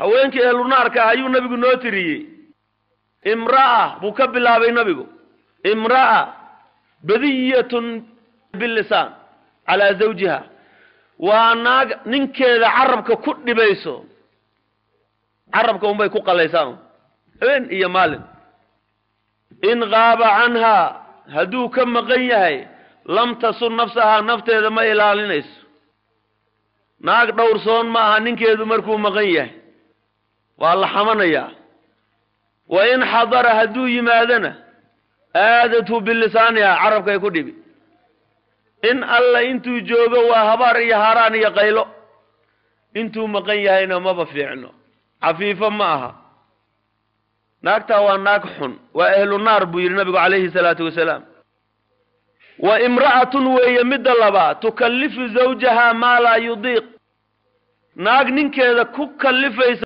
haweenkii ehlunaarka ah ayuu nabigu noo tiriyey imra'a buu ka bilaabay nabigu imra'a badiyatun bilisaan calaa zawjiha waa naag ninkeeda carabka ku dhibayso carabka unbay ku qalaysaa habeen iyo maalin in qaaba canhaa hadduu ka maqan yahay lam tasun nafsahaa nafteeda ma ilaalinayso naag dhowrsoon ma aha ninkeedu markuu maqan yahay waa la xamanayaa wa in xadara hadduu yimaadana aadathu bilisaaniha carabkay ku dhibi in alla intuu joogo waa habaar iyo haaraan iyo qaylo intuu maqan yahayna maba fiicno cafiifo ma aha naagtaa waa naag xun waa ehlu naar buu yidhi nabigu calayhi salaatu wasalaam wa imra'atun weeye midda labaad tukallifu zawjaha maa laa yudiiq naag ninkeeda ku kallifaysa